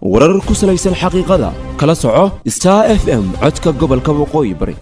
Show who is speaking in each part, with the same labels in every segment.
Speaker 1: warar ku salaysan xaqiiqada kala soco star f m codka gobolka waqooyi bari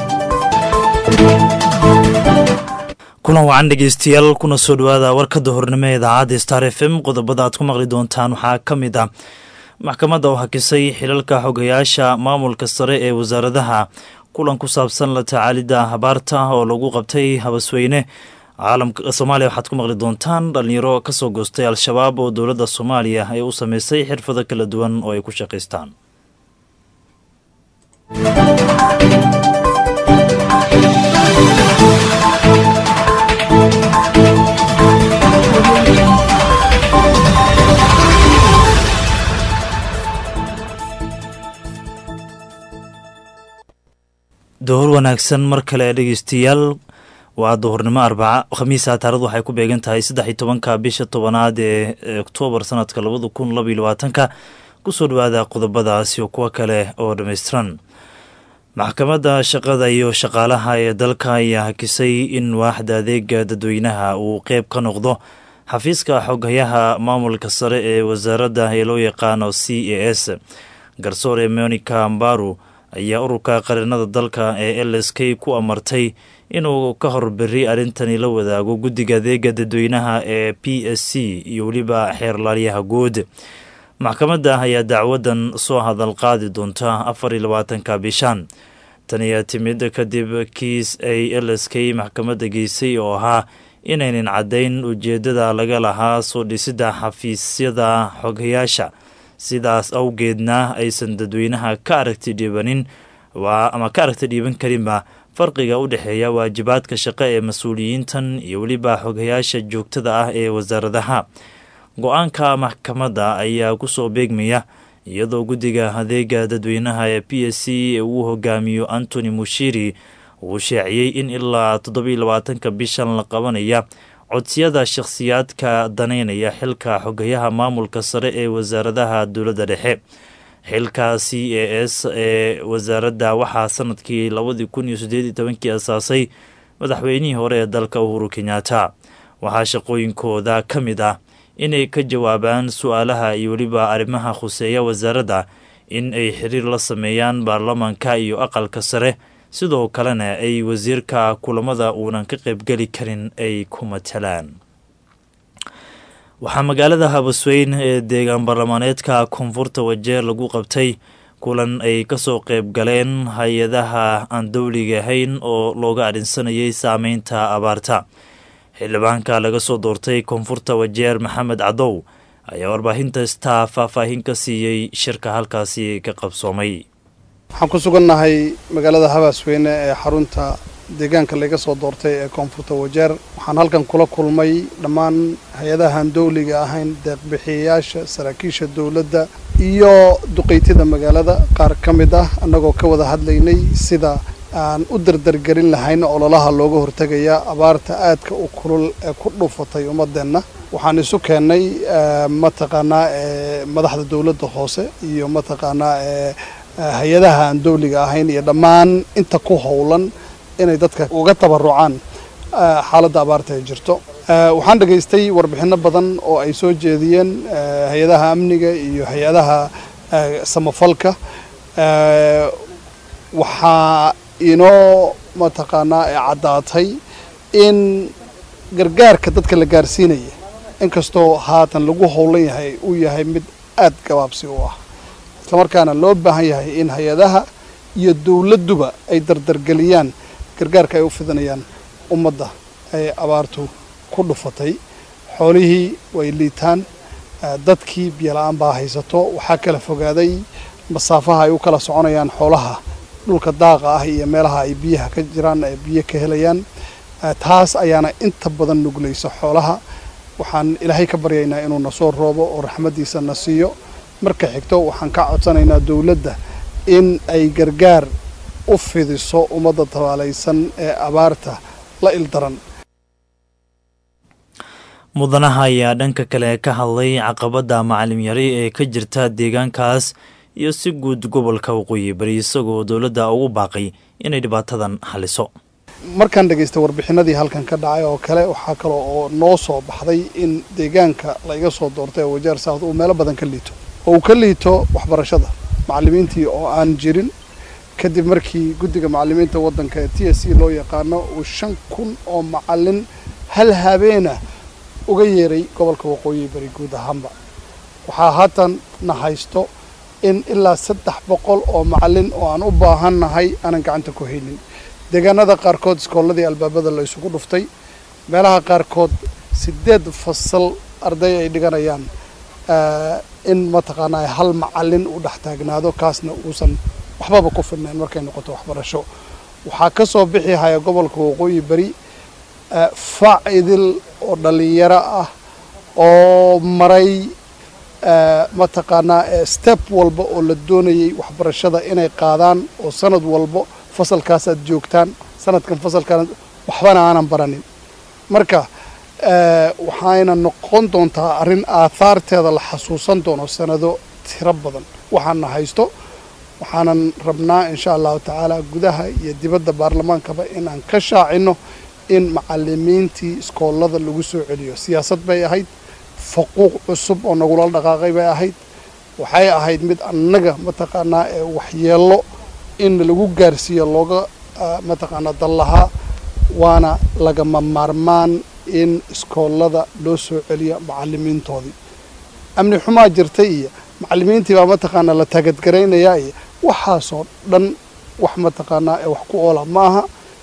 Speaker 2: kulan wacan dhegeystayaal kuna soo dhowaada warkada hornimo ee idaacadda star f m qodobada aad ku maqli doontaan waxaa ka mid ah maxkamadda oo hakisay xilalka xogayaasha maamulka sare ee wasaaradaha kulan ku saabsan la tacaalidda habaarta oo lagu qabtay habasweyne caalamka soomaaliya waxaad ku maqli doontaan dhalinyaro kasoo goostay al-shabaab oo dowladda soomaaliya ay u sameysay xirfado kala duwan oo ay ku shaqaystaan duhur wanaagsan mar kale dhegeystayaal waa duhurnimo arbaca khamiisa taaradu waxay ku beegan tahay saddex iyo tobanka bisha tobanaad ee oktoobar sanadka labada kun laba iyo labaatanka kusoo dhawaada qodobadaasi oo kuwa kale oo dhammaystiran maxkamadda shaqada iyo shaqaalaha ee dalka ayaa hakisay in waaxda adeega dadweynaha uu qeyb ka noqdo xafiiska xoghayaha maamulka sare ee wasaaradda ee loo yaqaano c a s garsoore monica mbaru ayaa ururka qarinada dalka ee l s k ku amartay inuu ka hor beri arrintani la wadaago guddiga adeega dadweynaha ee p s c iyo weliba xeerlaaliyaha guud maxkamadda ayaa dacwadan soo hadal qaadi doonta afar iyo labaatanka bishaan tan ayaa timid kadib kiis ay l s k maxkamadda geysay oo ahaa inaynan caddayn ujeeddada laga lahaa soo dhisidda xafiisyada xoghayaasha sidaas awgeedna aysan dadweynaha ka aragti dhiibanin ama ka aragti dhiiban karinba farqiga u dhexeeya waajibaadka shaqo ee mas-uuliyiintan iyo weliba xoghayaasha joogtada ah ee wasaaradaha go-aanka maxkamadda ayaa kusoo beegmaya iyadoo guddiga adeega dadweynaha ee p s c uu hogaamiyo antony mushiri uu sheeciyey in ilaa toddobiyo labaatanka bishan la qabanaya codsiyada shakhsiyaadka daneynaya xilka xogayaha maamulka sare ee wasaaradaha dowladda dhexe xilka c a s ee wasaaradda waxaa sanadkii labadii kun iyo sideed iyo tobankii asaasay madaxweynihii hore ee dalka uhuru kenyaata waxaa shaqooyinkooda ka mid ah inay ka jawaabaan su-aalaha iyo weliba arrimaha khuseeya wasaaradda in ay xiriir la sameeyaan baarlamaanka iyo aqalka sare sidoo kalena ay wasiirka kulamada uunan ka qaybgeli karin ay ku matalaan waxaa magaalada habasweyn ee deegaan baarlamaaneedka koonfurta wajeer lagu qabtay kulan ay kasoo qayb galeen hay-adaha aan dowliga ahayn oo looga adhinsanayay saameynta abaarta xildhibaanka laga soo doortay koonfurta wajeer maxamed cadow ayaa warbaahinta staa faahfaahin ka siiyey shirka halkaasi ka qabsoomay
Speaker 3: waxaan ku sugannahay magaalada habaasweyne ee xarunta deegaanka laga soo doortay ee koonfurta wajeer waxaan halkan kula kulmay dhammaan hay-adahan dowliga ahayn deeqbixiyayaasha saraakiisha dowladda iyo duqeytida magaalada qaar ka mid ah annagoo ka wada hadlaynay sida aan u dardargelin lahayn ololaha looga hortegaya abaarta aadka u kulul ee ku dhufatay ummadeenna waxaan isu keennay mataqaanaa madaxda dowladda hoose iyo mataqaanaa hay-adaha aan dowliga ahayn iyo dhammaan inta ku howlan inay dadka uga tabarucaan xaaladda abaarta ay jirto waxaan dhegaystay warbixinno badan oo ay soo jeediyeen hay-adaha amniga iyo hay-adaha samafalka waxaa inoo mataqaanaa caddaatay in gargaarka dadka la gaarsiinaya inkastoo haatan lagu howlan yahay uu yahay mid aad gabaabsi u ah islamarkaana loo baahan yahay in hay-adaha iyo dowladduba ay dardargeliyaan gargaarka ay u fidanayaan ummadda ay abaartu ku dhufatay xoolihii way liitaan dadkii biyola-aan baa haysato waxaa kala fogaaday masaafaha ay u kala soconayaan xoolaha dhulka daaqa ah iyo meelaha ay biyaha ka jiraan ay biyo ka helayaan taas ayaana inta badan nuglaysa xoolaha waxaan ilaahay ka baryaynaa inuu na soo roobo oo raxmaddiisa na siiyo marka xigto waxaan ka codsanaynaa dowladda in ay gargaar u fidiso ummadda tabaalaysan ee abaarta la ildaran
Speaker 2: mudanaha ayaa dhanka kale ka hadlay caqabadda macalim yari ee ka jirta deegaankaas iyo si guud gobolka waqooyi bari isagoo dowladda ugu baaqay inay dhibaatadan xaliso
Speaker 3: markaan dhegaysta warbixinadii halkan ka dhacay oo kale waxaa kale oo noo soo baxday in deegaanka la iga soo doortay ee wajaar south uu meelo badan ka liito oo uu ka liito waxbarashada macallimiintii oo aan jirin kadib markii guddiga macallimiinta waddanka ee t s c loo yaqaano uu shan kun oo macallin hal habeena uga yeeray gobolka waqooyi bari guud ahaanba waxaa haatan na haysto in ilaa saddex boqol oo macallin oo aan u baahan nahay aanan gacanta ku haynin deegaanada qaarkood iskoolladii albaabada la isugu dhuftay meelaha qaarkood siddeed fasal arday ay dhiganayaan in mataqaanaa hal macallin u dhex taagnaado kaasna uusan waxbaba ku filnayn markay noqoto waxbarasho waxaa ka soo bixi haya gobolka waqooyi beri facidil oo dhallinyaro ah oo maray mataqaanaa step walba oo la doonayay waxbarashada inay qaadaan oo sanad walbo fasalkaasaad joogtaan sanadkan fasalkaan waxbana aanan baranin marka waxayna noqon doontaa arrin aathaarteeda la xasuusan doono sanado tiro badan waxaana haysto waxaanan rabnaa insha allahu tacaala gudaha iyo dibadda baarlamaankaba inaan ka shaacino in macallimiintii iskoolada lagu soo celiyo siyaasad bay ahayd faquuq cusub oo nagula dhaqaaqay bay ahayd waxay ahayd mid annaga mataqaanaa ee waxyeello in lagu gaarsiiyo looga mataqaanaa dallahaa waana lagama maarmaan in iskoolada loo soo celiyo macallimiintoodii amni xumaa jirtay iyo macallimiintii baa mataqaanaa la taagadgaraynayaa iyo waxaasoo dhan wax mataqaanaa ee wax ku oola ma aha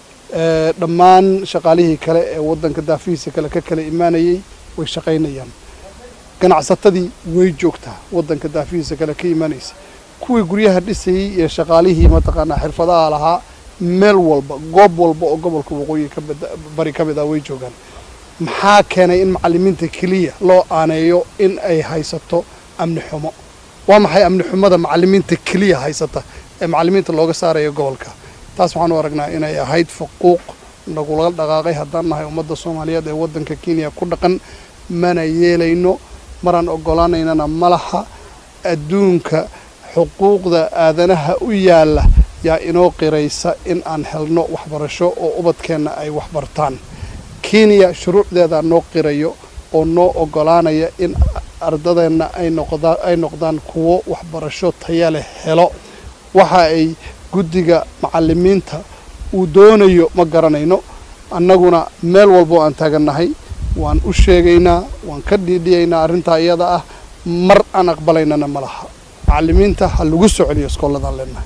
Speaker 3: dhammaan shaqaalihii kale ee waddanka daafihiisa kale ka kala imaanayay way shaqaynayaan ganacsatadii way joogtaa waddanka daafihiisa kale ka imaanaysa kuwii guryaha dhisayey iyo shaqaalihii mataqaanaa xirfadaha lahaa meel walba goob walba oo gobolka waqooyi kabari ka mid ah way joogaan maxaa keenay in macallimiinta keliya loo aaneeyo in ay haysato amni xumo waa maxay amni xumada macallimiinta keliya haysata ee macallimiinta looga saarayo gobolka taas waxaan u aragnaa inay ahayd faquuq nagula dhaqaaqay haddaan nahay ummadda soomaaliyeed ee waddanka kenya ku dhaqan mana yeelayno maraan oggolaanaynana malaha adduunka xuquuqda aadanaha u yaalla yaa inoo qiraysa in aan helno waxbarasho oo ubadkeenna ay waxbartaan kenya shuruucdeedaa noo qirayo oo noo oggolaanaya in ardadeenna ay noqdaan ay noqdaan kuwo waxbarasho taya leh helo waxa ay guddiga macallimiinta uu doonayo ma garanayno annaguna meel walbo aan taagannahay waan u sheegaynaa waan ka dhiidhiyaynaa arrintaa iyada ah mar aan aqbalaynana ma laha macallimiinta ha lagu soo celiyo iskooladaan leenahay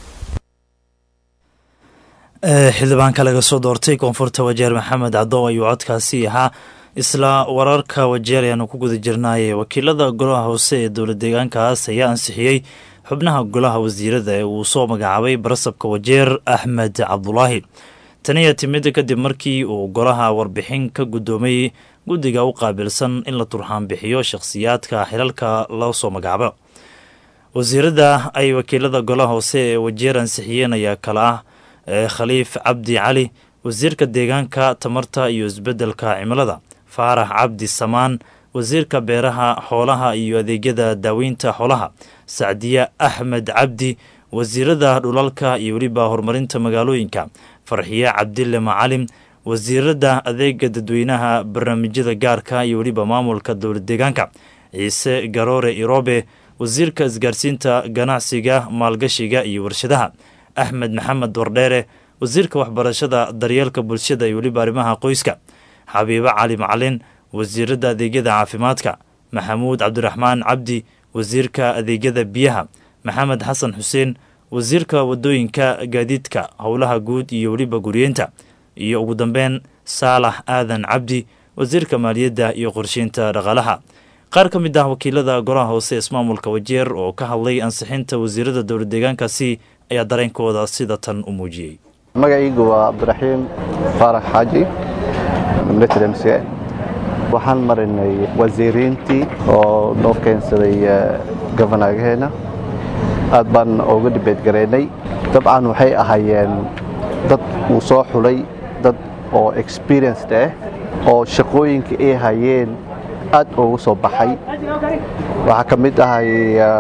Speaker 2: xildhibaanka laga soo doortay koonfurta wajeer maxamed cadow ayuu codkaasi ahaa isla wararka wajeer ayaanu ku guda jirnaaye wakiilada golaha hoose ee dowla deegaankaas ayaa ansixiyey xubnaha golaha wasiirada ee uu soo magacaabay barasabka wajeer axmed cabdulaahi tani ayaa timid kadib markii uu golaha warbixin ka guddoomay guddiga u qaabilsan in la turxaan bixiyo shakhsiyaadka xilalka loo soo magacaabo wasiirada ay wakiilada golaha hoose ee wajeer ansixiyeen ayaa kala ah khaliif cabdi cali wasiirka deegaanka tamarta iyo isbeddelka cimilada faarax cabdi samaan wasiirka beeraha xoolaha iyo adeegyada daaweynta xoolaha sacdiye axmed cabdi wasiirada dhulalka iyo weliba horumarinta magaalooyinka farxiye cabdille macalim wasiirada adeega dadweynaha barnaamijyada gaarka iyo weliba maamulka dowlad deegaanka ciise garoore irobe wasiirka isgaarsiinta ganacsiga maalgashiga iyo warshadaha axmed maxamed wardheere wasiirka waxbarashada daryeelka bulshada iyo weliba arrimaha qoyska xabiibo cali macalin wasiirada adeegyada caafimaadka maxamuud cabdiraxmaan cabdi wasiirka adeegyada biyaha maxamed xasan xuseen wasiirka wadooyinka gaadiidka howlaha guud iyo weliba guriyeenta iyo ugu dambeyn saalax aadan cabdi wasiirka maaliyadda iyo qorsheynta dhaqaalaha qaar ka mid ah wakiilada golaha hoose ismaamulka wajeer oo ka hadlay ansixinta wasiirada dowla deegaankaasi ayaa dareenkooda sida tan u muujiyey
Speaker 4: magacaygu waa cabdiraxiim faarax xaaji military mc waxaan marinay wasiiriintii oo noo keensaday gofanaagaheena aad baan uga dhibeed garaynay dabcan waxay ahaayeen dad uu soo xulay dad oo experienced ah oo shaqooyinka ay hayeen aad ugu soo baxay waxaa ka mid ahay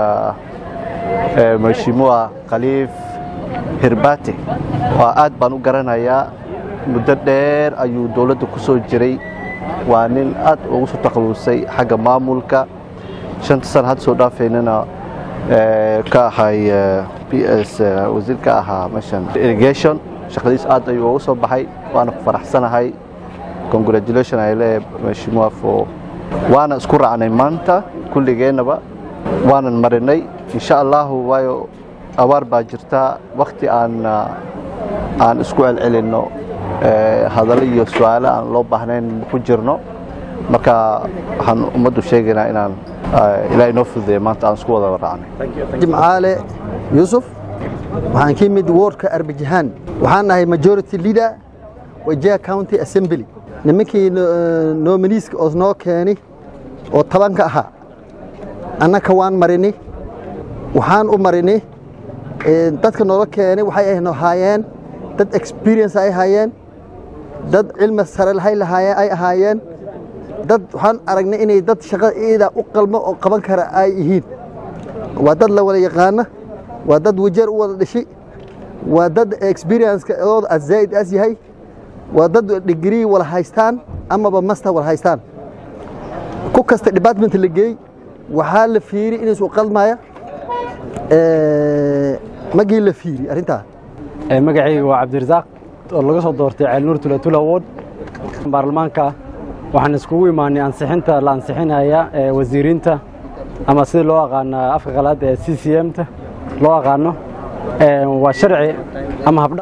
Speaker 4: mashimuwa khaliif hirbate waa aad baan u garanayaa muddo dheer ayuu dowladda ku soo jiray waa nin aad ugu soo takhalusay xagga maamulka shanta sana hadda soo dhaafaynana ka ahay p s wasiir ka ahaa meeshan irrigation shaqadiis aad ayuu ugu soo baxay waana ku faraxsanahay congratulation ay leeyahay mheshimiwa for waana isku raacnay maanta kulligeennaba waanan marinay insha allahu waayo abaar baa jirta wakhti aan aan isku celcelinno hadallo iyo su-aalo aan loo baahnayn ku jirno marka waxaan ummaddu sheegaynaa inaan ilaa inoo fududeeya maanta aan isku wada raacnay
Speaker 5: jimcaale yuusuf waxaan ka yimid wardka arbajahaan waxaan nahay majority leader wajia county assembly nimankii nominiiska oo noo keeni oo tobanka ahaa annaka waan marini waxaan u marini dadka noola keenay waxay haayeen dad experience ay ahaayeen dad cilmi sare ay ahaayeen dad waxaan aragnay inay dad shaqada iida u qalmo oo qaban kara ay yihiin waa dad la wada yaqaana waa dad wajeer u wada dhishi waa dad experience-ka ooda zaa'id as yahay waa dad degree wala haystaan amaba master wala haystaan ku kasta department la geey waxaa la fiiri inaysu qalmaya magii la fiiri arrintaa
Speaker 6: magacayga waa cabdirasaaq oo laga soo doortay ceelnuur tulatula ward baarlamaanka waxaan iskugu imaanay ansixinta la ansixinaya wasiiriinta ama sida loo aqaano afka qalaad ee c c m ta loo aqaano waa sharci ama habdha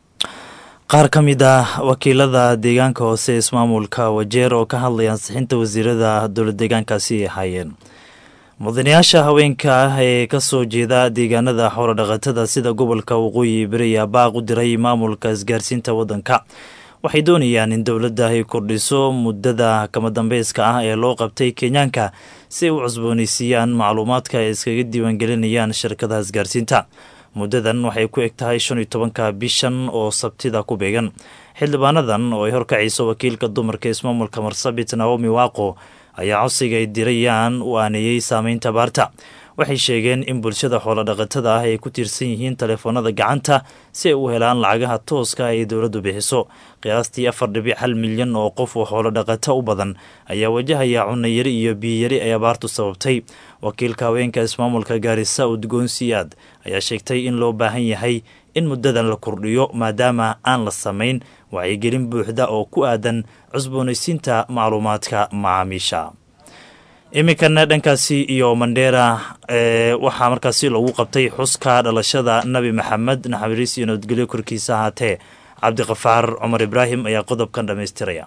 Speaker 2: qaar ka mid ah wakiilada deegaanka hoose ee ismaamulka wajeer oo ka hadlaya ansixinta wasiirada dowlad deegaankaasi ay ahaayeen mudanayaasha haweenka ah ee ka soo jeeda deegaanada xoolodhaqatada sida gobolka waqooyi beri ayaa baaq u diray maamulka isgaarsiinta waddanka waxay doonayaan in dowladda ay kordhiso muddada kama dambeyska ah ee loo qabtay kenyaanka si ay u cusboonaysiiyaan macluumaadka ay iskaga diiwaangelinayaan shirkadaha isgaarsiinta muddadan waxay ku eg tahay shan iyo tobanka bishan oo sabtida ku beegan xildhibaanadan oo ay horkacayso wakiilka dumarka ismaamulka marsabit naomi waaqo ayaa codsiga ay dirayaan u aaneeyey saameynta baarta waxay sheegeen in bulshada xoolodhaqatada ah ay ku tiirsan yihiin taleefoonada gacanta si ay u helaan lacagaha tooska ay dowladdu bixiso qiyaastii afar dhibic hal milyan oo qof oo xoolodhaqato u badan ayaa wajahaya cunayari iyo biyiyari ay abaartu sababtay wakiilka haweenka ismaamulka gaarisa udgoon siyaad ayaa sheegtay in loo baahan yahay in muddadan la kordhiyo maadaama aan la samayn wacyigelin buuxda oo ku aadan cusboonaysiinta macluumaadka macaamiisha iminkana dhankaasi iyo mandheera waxaa markaasi lagu qabtay xuska dhalashada nabi maxamed naxariis iyo nabadgelyo korkiisa ahaatee cabdiqafaar cumar ibraahim ayaa qodobkan dhammaystiraya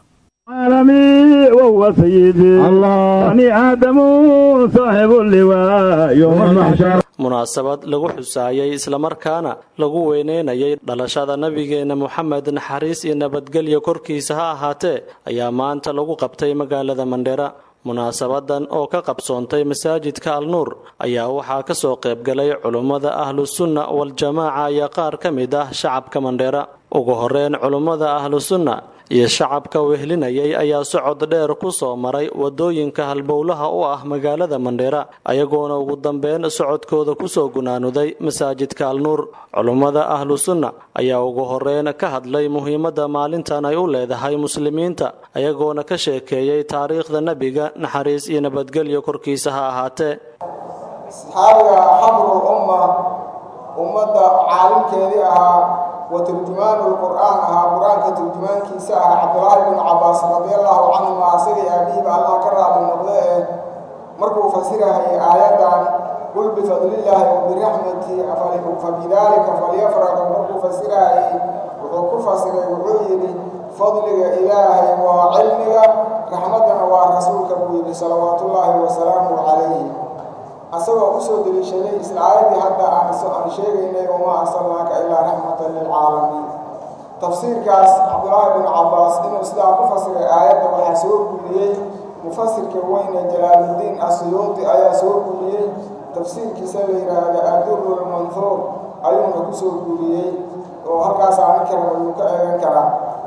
Speaker 7: عالمي وهو سيدي الله بني آدم صاحب اللواء يوم المحشر
Speaker 8: munaasabad lagu xusaayay islamarkaana lagu weyneynayay dhalashada nebigeenna moxamed naxariis iyo nabadgelyo korkiisa ha ahaatee ayaa maanta lagu qabtay magaalada mandheera munaasabadan oo ka qabsoontay masaajidka alnuur ayaa waxaa ka soo qaybgalay culummada ahlusunna waljamaaca iyo qaar ka mid ah shacabka mandheera ugu horeyn culummada ahlusunna iyo shacabka wehlinayay ayaa socod dheer ku soo maray wadooyinka halbowlaha u ah magaalada mandheera ayagoona ugu dambeyn socodkooda kusoo gunaanuday masaajidka alnuur culummada ahlu sunna ayaa ugu horeyn ka hadlay muhiimadda maalintan ay u leedahay muslimiinta ayagoona ka sheekeeyey taariikhda nebiga naxariis iyo nabadgelyo korkiisa ha ahaatee
Speaker 9: asxaabiga xabrul umma ummadda caalimkeedii ahaa wa turjumaanu lqur'aan ahaa qur-aanka turjumaankiisa ah cabdulaahi binu cabaas radiallahu canhuma asigii aabihiiba allah ka raali noqde ee markuu fasirahayay aayaddan qul bifadlillaahi wa biraxmatihi fabidaalika falyafraxuu markuu fasirahayay wuxuu ku fasiray wuxuu yidhi fadliga ilaahay waa cilmiga raxmaddana waa rasuulka buu yidhi salawaatullaahi wasalaamu calayhi asagoo usoo deliishaday isla aayaddii hadda aan sheegaynay wamaa arsalnaaka ilaa raxmatan lilcaalamiin tafsiirkaas cabdulaahi binu cabaas inuu sidaa ku fasiray aayadda waxaa soo guuriyey mufasirka weyne jalaaluddiin asuyuudi ayaa soo guuriyey tafsiirkiisa la yidhaahda adurul manhuur ayuuna ku soo guuriyey oo halkaas aanin kara ayuu ka eegan karaa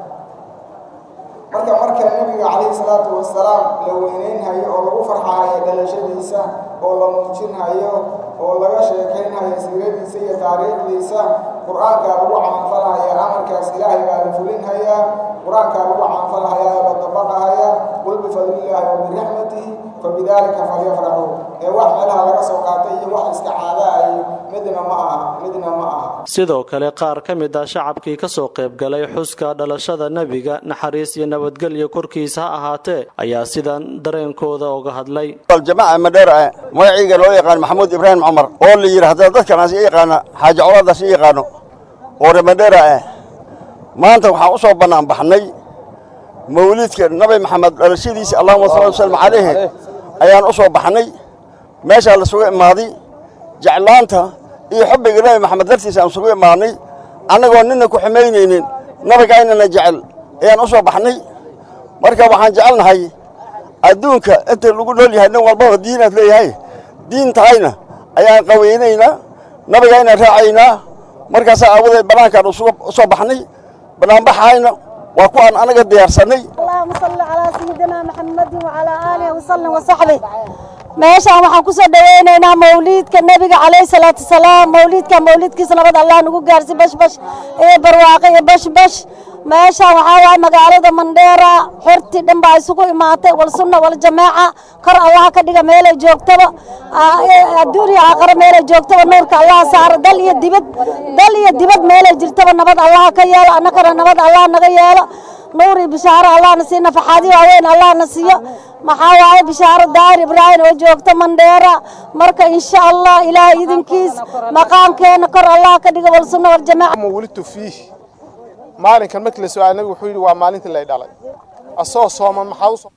Speaker 9: marka marka nebiga calayhi salaatu wasalaam la weyneynhayo oo lagu farxaayo dhalashadiisa oo la muujinhayo oo laga sheekaynhayo siiradiisa iyo taariikhdiisa qur-aankaa lagu camalfalhaya amarkaas ilaahay baa la fulinhayaa qur-aankaa lagu camalfalhayaa la dabaqahaya qul bifadlillaahi wa biraxmatihi fabidaalika falyafraxuu ee wax meelaha laga soo qaatay iyo wax iska caada midna ma aha midna ma aha
Speaker 8: sidoo kale qaar ka mid ah shacabkii ka soo qaybgalay xuska dhalashada nebiga naxariis iyo nabadgelyo korkiisa ha ahaatee ayaa sidan dareenkooda uga hadlay
Speaker 10: aljamaaca madheera ah magacayga loo yaqaan maxamuud ibraahim cumar oo la yidhi haddana dadkanaas i yaqaana xaaji colaadaas i yaqaano oo reer madheera ah maanta waxaan u soo bannaan baxnay mawliidka nabi maxamed dhalashadiisa allahuma salli wasallam calayhi ayaan u soo baxnay meeshaa lasugu imaaday jeclaanta iyo xubbiga nabi maxamed dartiisa aan isugu imaadnay annagoo nina ku xumaynaynin nabigaynana jecel ayaan u soo baxnay marka waxaan jecelnahay adduunka inta lagu nool yahay nin walbaba diinaad leeyahay diin tahayna ayaan qaweynaynaa nabigaynaan raacaynaa markaasaa aawadeed bannaankaan u soo baxnay bannaanbaxayna waa kuwaan anaga diyaarsannay
Speaker 11: اللهم صل على سيدنا محمد وعلى آله وسلم وصحبه meeshaan waxaan ku soo dhaweynaynaa mawliidka nebiga calayhi salaatu wasalaam mawliidka mawliidkiisa nabad allah nagu gaarsi bashbash iyo barwaaqo iyo bashbash meeshaan waxaa waaye magaalada mandheera xorti dhan baa isugu imaatay wal sunna wal jamaaca kor allah ka dhiga meelay joogtaba adduun iyo aakhare meelay joogtaba nuurka allah saaro dal iyo dibad dal iyo dibad meelay jirtaba nabad allah ka yeelo annagana nabad allah naga yeelo nuur iyo bishaaro allahna siiyo nafaxaadi waaweyn allahna siiyo maxaa waaye bishaaro daahir ibraahim oo joogta mandheera marka insha allah ilaahay idinkiis maqaamkeena kor allah ka dhiga wal sunna wal jamaaca
Speaker 12: wulidtu fiih maalinkan markii la su-aal nabigu wuxuu yidhi waa maalintii lay dhalay asoo sooman maxaa u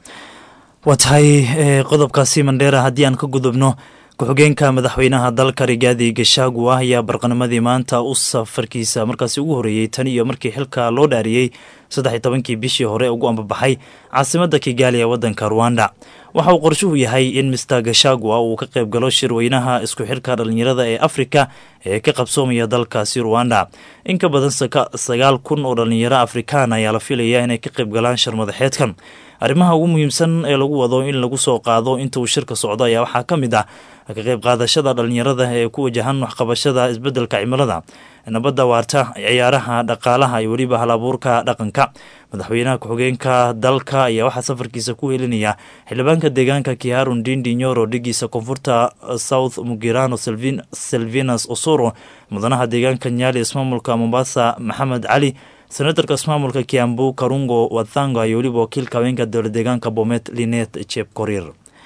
Speaker 2: waa tahay qodobkaasi mandheera haddii aan ka gudubno ku-xigeenka madaxweynaha dalka rigaadi gashaagu ah ayaa barqanimadii maanta u safarkiisa markaasi ugu horeeyey tan iyo markii xilka loo dhaariyey saddex iyo tobankii bishii hore ugu ambabaxay caasimadda kigaali ee waddanka ruwanda waxa uu qorshuhu yahay in mister gashagua uu ka qayb galo shirweynaha isku xilka dhallinyarada ee afrika ee ka qabsoomaya dalkaasi ruwanda in ka badan sagaal kun oo dhallinyaro afrikaan ayaa la filaya inay ka qayb galaan shir madaxeedkan arrimaha ugu muhiimsan ee lagu wado in lagu soo qaado inta uu shirka socdo ayaa waxaa ka mid ah ka qayb qaadashada dhallinyarada ee ku wajahan waxqabashada isbeddelka cimilada nabadda waarta ciyaaraha dhaqaalaha iyo weliba hal abuurka dhaqanka madaxweynaha ku-xigeenka dalka ayaa waxaa safarkiisa ku helinaya xildhibaanka deegaanka kiharun dindi nyoro dhigiisa koonfurta south mugirano selvinas osoro mudanaha deegaanka nyali ismaamulka mombasa maxamed cali senatarka ismaamulka kiambu karungo wathanga iyo weliba wakiilka haweenka dowla deegaanka bomet linet jeb korir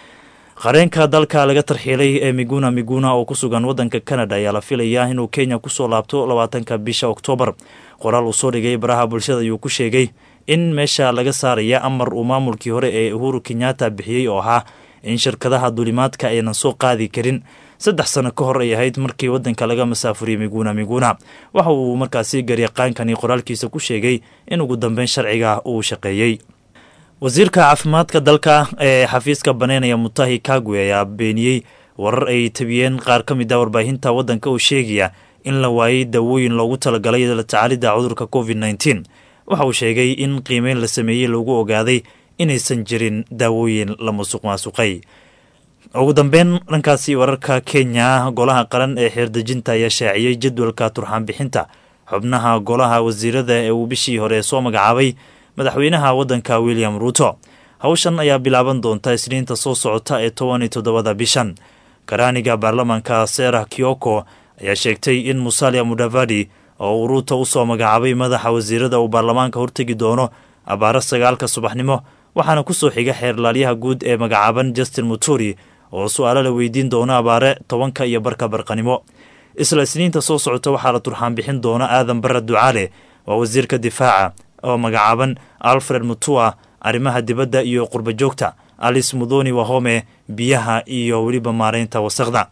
Speaker 2: qareenka dalka laga tarxiilay ee miguna miguna oo ku sugan waddanka canada ayaa la filayaa inuu kenya kusoo laabto labaatanka bisha oktoobar qoraal uu soo dhigay baraha bulshada ayuu ku sheegay in meesha laga saaraya amar uu maamulkii hore ee uhuru kenyatta bixiyey oo ahaa in shirkadaha duulimaadka aynan soo qaadi karin saddex sano ka hor ay ahayd markii waddanka laga masaafuriyey miguna miguna waxa uu markaasi garyaqaankani qoraalkiisa ku sheegay in ugu dambeyn sharciga uu shaqeeyey wasiirka caafimaadka dalka ee xafiiska baneynaya mutahi kagwe ayaa beeniyey warar ay tabiyeen qaar ka mid a warbaahinta waddanka oo sheegaya in la waayey daawooyin loogu talagalay la tacaalidda cudurka covid nneteen waxa uu sheegay in qiimeyn la sameeyey lagu ogaaday inaysan jirin daawooyin la musuq maasuqay ugu dambeyn dhankaasi wararka kenya golaha qaran ee xeerdejinta ayaa shaaciyey jadwalka turxaan bixinta xubnaha golaha wasiirada ee uu bishii hore soo magacaabay madaxweynaha waddanka william ruuto hawshan ayaa bilaaban doonta isniinta soo socota ee toban iyo toddobada bishan karaaniga baarlamaanka serah kioko ayaa sheegtay in musalia mudavadi oo uu ruuto usoo magacaabay madaxa wasiirada uu baarlamaanka hortegi doono abaaro sagaalka subaxnimo waxaana kusoo xiga xeerlaalyaha guud ee magacaaban justin muturi oo su-aalo la weydiin doono abaare tobanka iyo barka barqanimo isla isniinta soo socota waxaa la turxaan bixin doona aadan barre ducaale waa wasiirka difaaca oo magacaaban alfred mutua arrimaha dibadda iyo qurba joogta alice mudoni wahome biyaha iyo weliba maareynta wasaqda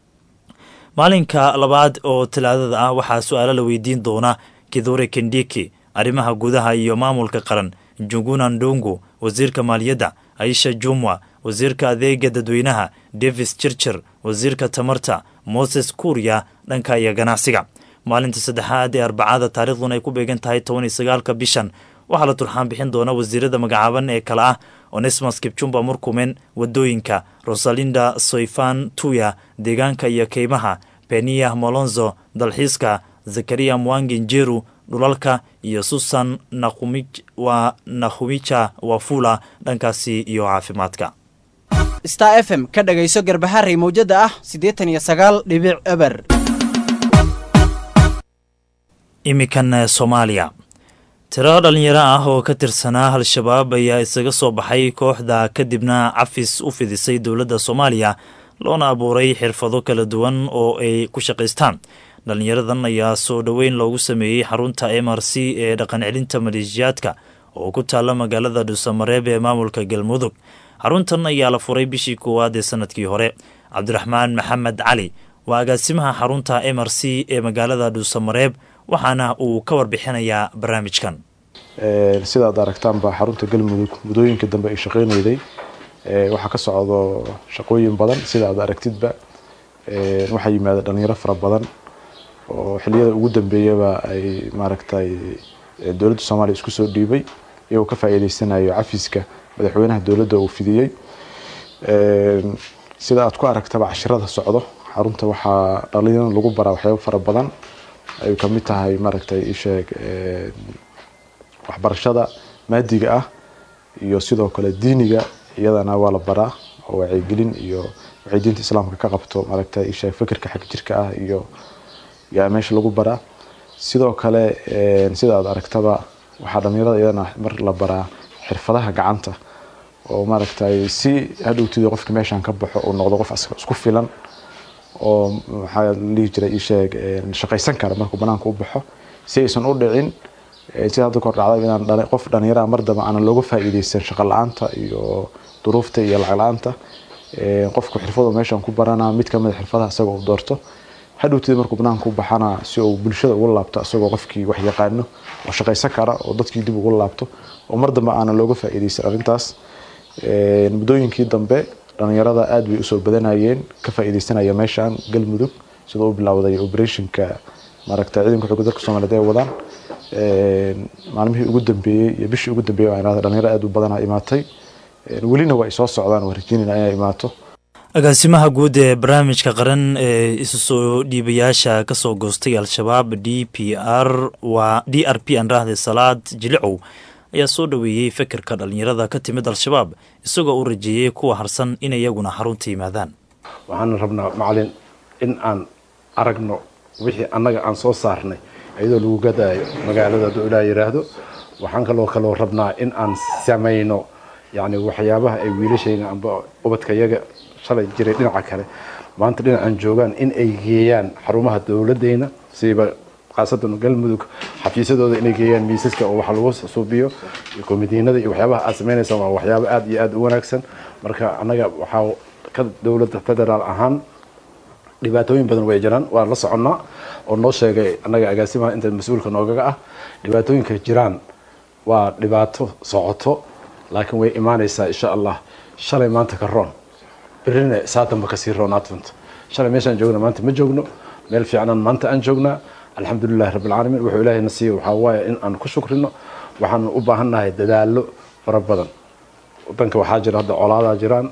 Speaker 2: maalinka labaad oo talaadada ah waxaa su-aalo la weydiin doona kidhure kendiki arrimaha gudaha iyo maamulka qaran juguna ndongo wasiirka maaliyadda aisha jumwa wasiirka adeega dadweynaha davis chirchir wasiirka tamarta moses kuuriya dhanka iyo ganacsiga maalinta saddexaad ee arbacada taariikhduna ay ku beegan tahay toban iyo sagaalka bishan waxaa la turxaan bixin doona wasiirada magacaaban ee kale ah onesmas kibjumba murkumen wadooyinka rosalinda soyfan tuya deegaanka iyo keymaha beniya molonzo dalxiiska zakariya mwangi njeru dhulalka iyo susan wa nakhumija wafula dhankaasi iyo caafimaadka
Speaker 13: star f m ka dhagayso garbaharey mawjada ah siddeetan iyo sagaal dhibic eber
Speaker 2: imikan soomaaliya tiro dhalinyaro ah oo ka tirsanaa al-shabaab ayaa isaga soo baxay kooxda kadibna cafis u fidisay dowladda soomaaliya loona abuuray xirfado kala duwan oo ay ku shaqaystaan dhalinyaradan ayaa soo dhoweyn loogu sameeyey xarunta m r c ee dhaqan celinta maleeshiyaadka oo ku taalla magaalada dhuusamareeb ee maamulka galmudug xaruntan ayaa la furay bishii koowaad ee sanadkii hore cabdiraxmaan maxamed cali waa agaasimaha xarunta m r c ee magaalada dhuusamareeb waxaana uu ka warbixinayaa barnaamijkan
Speaker 14: sidaad aragtaanba xarunta galmudug muddooyinka dambe ay shaqeynayday waxaa ka socdo shaqooyin badan sida aad aragtidba waxaa yimaada dhalinyaro fara badan oo xiliyada ugu dambeeyaba ay maaragtay dowladda soomaaliya isku soo dhiibay iyagoo ka faa'iideysanayo cafiska madaxweynaha dowladda uu fidiyey sida aad ku aragtaba cashirada socdo xarunta waxaa dhalinyarada lagu baraa waxyaabo fara badan ay ka mid tahay maaragtay isheeg waxbarashada maadiga ah iyo sidoo kale diiniga iyadana waa la baraa oo wacyigelin iyo waxay diinta islaamka ka qabto maaragtay isheeg fikirka xag jirka ah iyo yaa meesha lagu baraa sidoo kale sida aad aragtaba waxaa dhalinyarada iyadana mar la baraa xirfadaha gacanta oo maaragtay si hadhowtida qofka meeshan ka baxo uu noqdo qof isku filan oo maxaa lihi jiray isheeg shaqaysan kara markuu banaanka u baxo si aysan u dhicin sida hadda kor dhacda inaan qof dhalinyaraha mar damba aanan looga faa'iideysan shaqo la-aanta iyo duruufta iyo lacag la-aanta qofku xirfadu meeshan ku barana mid kamid a xirfadaha isaga uu doorto hadhowtida markuu banaanka u baxana si uu bulshada ugu laabto isagoo qofkii wax yaqaano oo shaqaysan kara oo dadkii dib ugu laabto oo mar dambe aanan looga faa'iideysan arrintaas muddooyinkii dambe dhalinyarada aada bay usoo badanayeen ka faa'iideysanaya meeshan galmudug sidoo u bilowday operationka maaragta ciidanka xoogga dalka soomaaliyeed ay wadaan maalmihii ugu dambeeyey iyo bishii ugu dambeeyey waa dhalinyaro aada u badana imaatay welina waa ay soo socdaan waa rajeynayna inay imaato
Speaker 2: agaasimaha guud ee barnaamijka qaran ee isu soo dhiibayaasha kasoo goostay al-shabaab d p r waa d r p aan raahday salaad jilicow ayaa soo dhoweeyey fikirka dhalinyarada ka timid al-shabaab isagoo u rajeeyey kuwa harsan in iyaguna xarunta yimaadaan
Speaker 15: waxaan rabnaa macalin in aan aragno wixii annaga aan soo saarnay iyadoo lagu gadaayo magaalada hadduu ilaa yidhaahdo waxaan kaloo kaloo rabnaa in aan samayno yacni waxyaabaha ay wiilashayna amba ubadkayaga shalay jiray dhinaca kale maanta dhinacan joogaan in ay geeyaan xarumaha dowladeyna siiba khaasatan galmudug xafiisyadooda inay geeyaan miisaska oo wax lagu suubiyo iyo komitiinada iyo waxyaabaha aad samaynaysa waa waxyaabo aada iyo aada u wanaagsan marka annaga waxaa ka dowladda federaal ahaan dhibaatooyin badan way jiraan waan la soconnaa oo noo sheegay annaga agaasimaha inta mas-uulka noogaga ah dhibaatooyinka jiraan waa dhibaato socoto laakiin way imaanaysaa insha allah shalay maanta ka roon berrina saatanba kasii roon advent shalay meeshaan joogna maanta ma joogno meel fiicnaan maanta aan joognaa alxamdulilahi rabbilcaalamiin wuxuu ilaahayna siiya waxaa waaye in aan ku shukrino waxaan u baahannahay dadaallo fara badan wadanka waxaa jira hadda colaadaa jiraan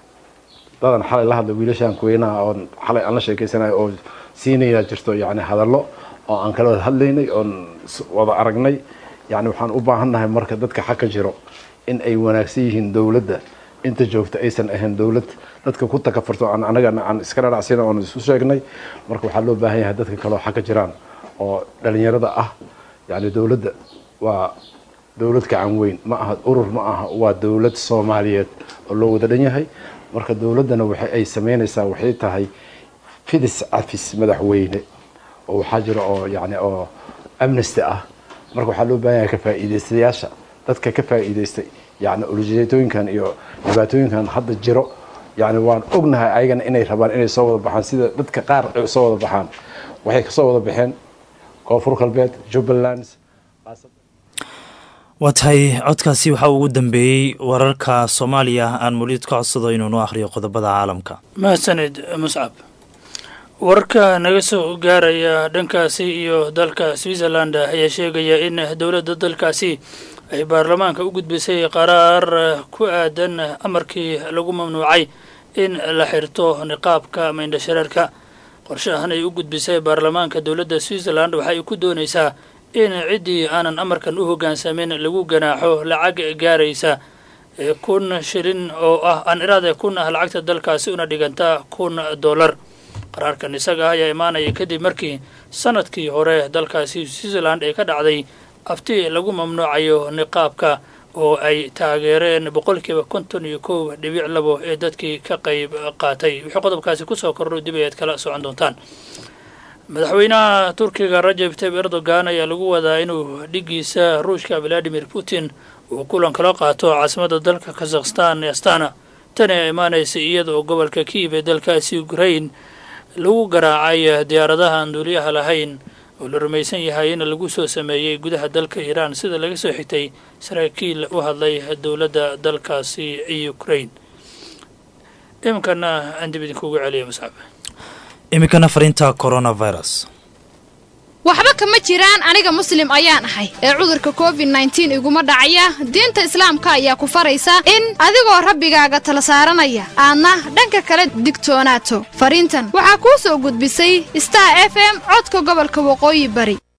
Speaker 15: dadan xalay la hadla wiilashaan kuweynaha oon xalay aan la sheekeysanayo oo siinayaa jirto yacni hadallo oo aan kala wada hadlaynay oon wada aragnay yacni waxaan u baahannahay marka dadka xagka jiro in ay wanaagsan yihiin dowladda inta joogta aysan ahayn dowlad dadka ku takafurto aan anagana aan iska dhanacsina oon isu sheegnay marka waxaa loo baahan yahay dadka kaleo xagga jiraan oo dhalinyarada ah yacni dowladda waa dowlad gacan weyn ma aha urur ma aha waa dowlad soomaaliyeed oo loo wada dhan yahay marka dowladdana waxa ay sameynaysaa waxay tahay fidis cafis madaxweyne oo waxaa jira oo yacni oo amnesty ah marka waxaa loo baahan yahay ka faa'iidaystayaasha dadka ka faa'iidaystay yacni ulijeedooyinkan iyo dhibaatooyinkan hadda jiro yacni waan ognahay ayagana inay rabaan inay soo wada baxaan sida dadka qaar ay soo wada baxaan waxay kasoo wada baxeen koonfur galbeed jubbaland
Speaker 2: waa tahay codkaasi waxaa ugu dambeeyey wararka soomaaliya aan muliid ka codsado inuu noo akhriyo qodobada caalamka
Speaker 16: mahadsanid muscab wararka naga soo gaaraya dhankaasi iyo dalka switzerland ayaa sheegaya in dowladda dalkaasi ay baarlamaanka u gudbisay qaraar ku aadan amarkii lagu mamnuucay in la xirto niqaabka ama indhashareerka qorshahan ay u gudbisay baarlamaanka dowladda switzerland waxa ay ku doonaysaa in ciddii aanan amarkan u hoggaansamin lagu ganaaxo lacag gaaraysa kun shilin oo ah aan iraade kun ah lacagta dalkaasi una dhiganta kun dollar qaraarkan isaga ayaa imaanaya kadib markii sanadkii hore dalkaasi switzerland ee ka dhacday afti lagu mamnuucayo niqaabka oo ay taageereen boqolkiiba konton iyo kow dhibic labo ee dadkii ka qayb qaatay wixii qodobkaasi kusoo kordho dib ayaad kala socon doontaan madaxweynaha turkiga rajab tayyib erdogan ayaa lagu wadaa inuu dhigiisa ruushka valadimir putin uu kulan kala qaato caasimada dalka kazakhstan ee astana tani ayaa imaanaysa iyada oo gobolka kiiv ee dalkaasi ukrain lagu garaacay diyaaradahan duuliyaha lahayn oo la rumaysan yahay in lagu soo sameeyey gudaha dalka iiraan sida laga soo xigtay saraakiil u hadlay dowladda dalkaasi ukrain iminkana aan dib idinkugu celiya masxab
Speaker 2: iminkana fariinta coronavirus
Speaker 17: waxba kama jiraan aniga muslim ayaan ahay ee cudurka covid nneteen iguma dhacaya diinta islaamka ayaa ku faraysa in adigoo rabbigaaga tala saaranaya aadna dhanka kale digtoonaato fariintan waxaa kuu soo gudbisay star f m codka gobolka waqooyi bari